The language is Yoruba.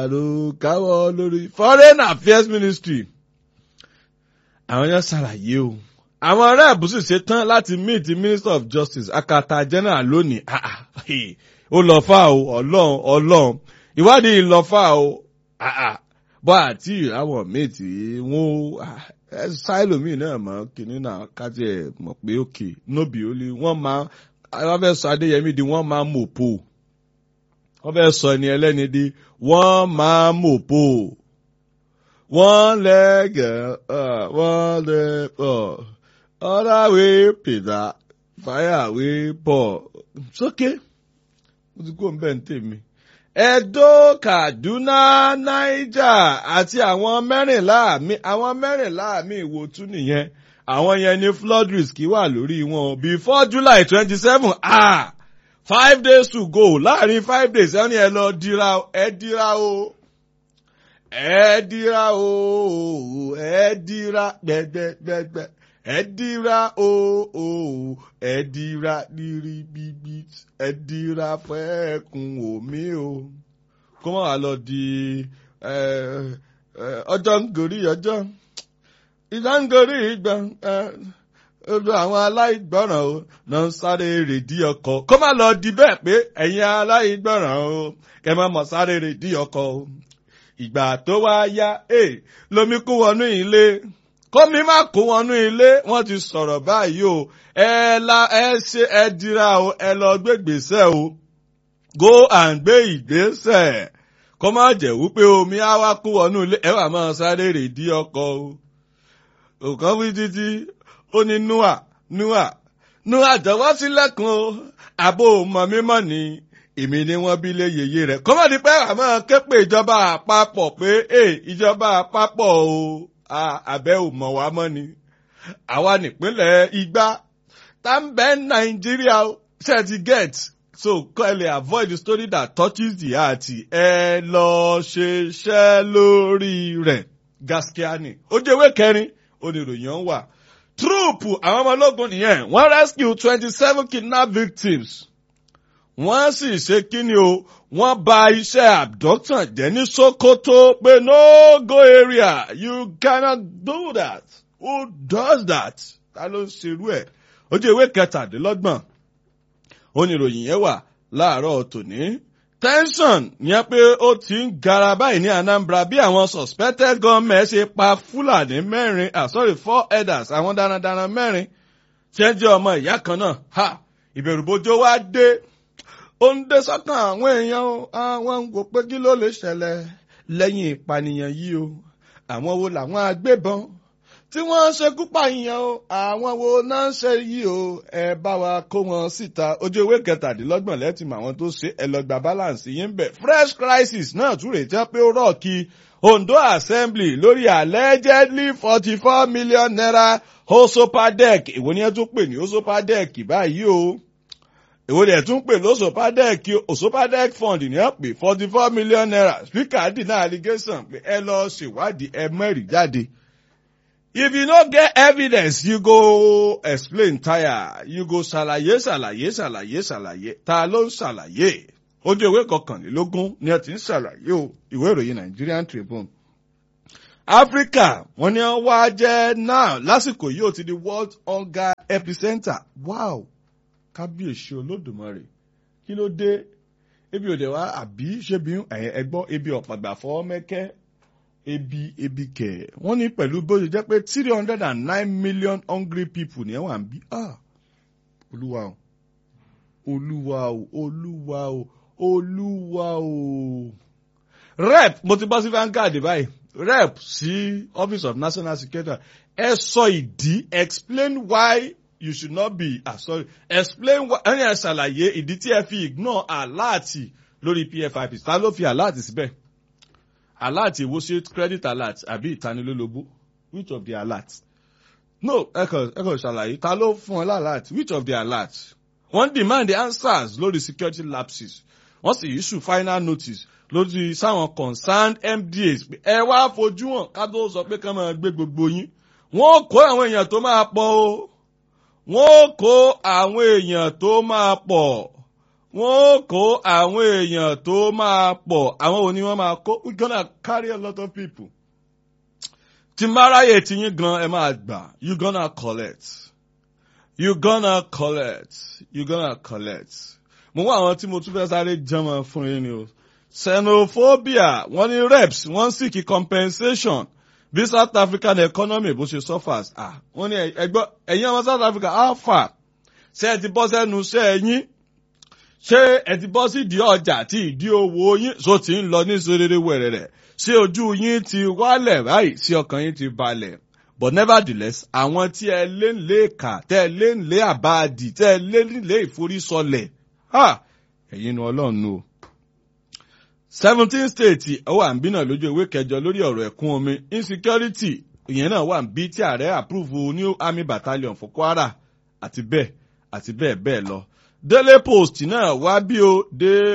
ló káwọ́ lórí foreign affairs ministry àwọn yẹn ṣàlàyé o àwọn ará àbúsù ṣe tán láti meet the minister of justice akata general lónìí Ah, ah, hey, ó lọ fà o ọlọ́run ọlọ́run ìwádìí lọ fà o Ah, ah, bọ́ àti àwọn méjì wọn sáìlómì náà mọ̀ kínní náà kájí ẹ̀ mọ̀ pé òkè nóbì ó lé wọ́n máa wọ́n fẹ́ sọ adéyẹmí di wọ́n máa mòpó wọ́n fẹ́ sọ ẹni ẹlẹ́ni di wọ́n máa mòpó wọ́n lẹ́gẹ̀ wọ́n lẹ́ ọ̀làwé pèdà fàyàwé pọ̀ sókè mo ti kó ń bẹ́ẹ̀ ń tèmi. Edo, Kaduna, Niger àti àwọn mẹ́rìnlá mi àwọn mẹ́rìnlá mi ìwò tún nìyẹn àwọn yẹn ní flood risk wà lórí wọn before July twenty seven ah five days to go láàrin five days ẹni ẹ lọ dira ẹ dira o ẹ dira o ẹ dira gbẹgbẹgbẹgbẹ ẹ dira o o ẹ dira rírí bíbí ẹ dira fẹ́ẹ̀kùn omi o kó má wàá lọ di ẹ, ẹ, ọjọ́ ń gorí ọjọ́ ìjà ń gorí ìgbà ẹ, olú àwọn aláìgbọràn o náà ń sáré rèdí ọkọ̀ kó má lọ di bẹ́ẹ̀ pé ẹ̀yin aláìgbọràn o kẹ́ má mọ̀ sáré rèdí ọkọ̀ o ìgbà tó wá yá ẹ lomi kú wọnú ilé kómi má kó wọnú ilé wọ́n ti sọ̀rọ̀ báyìí o ẹ la ẹ ṣe ẹ dira o ẹ lọ gbé gbèsè o go and gbé ìgbésẹ̀ kó má jẹ́ wípé omi á wá kó wọnú ilé ẹ wà máa sáré rèdí ọkọ̀ o òkan wí títí ó ní nua nua nua jọ̀wọ́ sílẹ̀kùn o àbò mọ̀ mímọ́ ni èmi ni wọ́n bí lé yèyé rẹ̀ kó má di pé àmọ́ képe ìjọba àpapọ̀ pé ee ìjọba àpapọ̀ o àbẹ́ ò mọ̀ wá mọ́ ni àwa nípínlẹ̀ Igbá tá ń bẹ Nàìjíríà o ṣe ti get so kọ́ ẹ lè avoid the story that touches the heart ẹ lọ ṣiṣẹ́ lórí rẹ̀ gaskiani ó jẹ́ ìwé kẹrin oníròyìn ọ̀hún wà trúùpù àwọn ọmọ ológun nìyẹn wọ́n rescue twenty seven kidnap victims wọ́n sì ṣe kíni o wọ́n bà iṣẹ́ abduction jẹ́ ní Sokoto pé no go area you cannot do that who does that ta ló ń ṣerú ẹ̀ ojú ìwé kẹtàdínlọ́gbọ̀n oníròyìn yẹn wà láàárọ̀ tòní tension yẹn pé ó ti ń gara báyìí ní Anambra bí àwọn suspected gunmen ṣe pa Fúlàní mẹ́rin ah sorry four elders àwọn darandaran mẹ́rin tí ń jẹ́ ọmọ ìyá kan náà ha ìbẹ̀rùbojo wá dé ó ń dé sọ́kàn àwọn èèyàn o àwọn ń wò pé kí ló lè ṣẹlẹ̀ lẹ́yìn ìpànìyàn yìí o àwọn wo làwọn agbébọn tí wọ́n ń ṣekú pààyàn o àwọn wo náà ń ṣe yìí o ẹ bá wa kó wọn síta ojú ewé kẹtàdínlọ́gbọ̀n lẹ́tì mọ àwọn tó ṣe ẹ lọ gba balance yín bẹ̀ fresh crisis náà tún rèé jẹ́ pé ó rọ̀ kí Ondo Assembly lórí allegedly forty four million naira osopadec èwo ni ẹ tún pè ní osopadec báyìí o èwo ni ẹ tún pè lósopadec osopadec fund ní ẹ pè forty four million naira speaker deny allegation pé ẹ lọ ṣèwádìí ẹ mẹ́rìí jáde. If you no get evidence, you go explain tire. You go ṣàlàyé ṣàlàyé ṣàlàyé ṣàlàyé. Ta ló ń ṣàlàyé? Ojú ìwé kọkànlélógún ni ẹ ti ń ṣàlàyé o. Ìwé ìròyìn Nigerian Tribune. Áfíríkà wọ́n ní wọ́n wá jẹ́ náà lásìkò yìí ó ti di World Hunger Epicenter. Wow! Kábíyèsí Olódùmarè. Kí ló dé? Ebi òde wa àbí ṣébi ẹgbọ́n ebi ọ̀pàgbà fọ́ mẹ́kẹ́ ebi ebi kẹ wọ́n ní pẹ̀lú bó ṣe jẹ́ pé three hundred and nine million hungry people ní ẹwà ń bí ah olúwa o olúwa o olúwa o olúwa o rep mo ti bọ́ sí Vanguard báyìí rep sí office of national security ẹ sọ ìdí explain why you should not be ah sorry explain why ẹni ẹ ṣàlàyé ìdí tí ẹ fi ignore aláàtì lórí pfip ta ló fi aláàtì síbẹ̀ alert èwo ṣe credit alert àbí ìtanilólobó which of the alert no ẹ kàn ẹ kàn ṣàlàyé ta ló fún ọ lálàt which of the alert wọ́n demand the answers lórí security lapses wọ́n sì issue final notice lórí sáwọn concerned MDAs ẹ wá fojú hàn ká tó sọ pé ká máa gbé gbogbo yín wọ́n kó àwọn èèyàn tó máa pọ̀ o wọ́n kó àwọn èèyàn tó máa pọ̀ wọ́n ó kó àwọn èèyàn tó máa pọ̀ àwọn òní wọ́n máa kó we gonna carry a lot of people. tí máráyè tí yín gan ẹ máa gbà you gonna collect you gonna collect you gonna collect. mo wá àwọn tí mo tún fẹ́ sáré jẹ́mọ̀ fún yín ni o xenophobia wọ́n ní reps wọ́n sì kí compensation bí south african economy bó ṣe suffers ah wọ́n ní ẹgbọ́ ẹ̀yin ọmọ south africa how far ṣé ẹ ti bọ́ sẹ́nu ṣé ẹ yín ṣé ẹ ti bọ́ sí ìdí ọjà tí ìdí owó yín so ti ń lọ ní serere wẹ̀rẹ̀rẹ̀ ṣé ojú yín ti wálẹ̀ báyìí sí ọkàn yín ti balẹ̀ but nevertheless àwọn tí ẹ lé ń lé kà tẹ́ ẹ lé ń lé àbáàdì tẹ́ ẹ lé ń lé ìforísọlẹ̀ ha ẹ̀yin nu ọlọ́run o seventeen states ó wà ń bí náà lójú ìwé kẹjọ lórí ọ̀rọ̀ ẹ̀kún omi insecurity ìyẹn náà wà ń bí tí ààrẹ approve new army battalion fún kwara àti bẹ́ẹ̀ àti bẹ́ẹ̀ bẹ́ẹ̀ lọ daily post náà wá bí o dé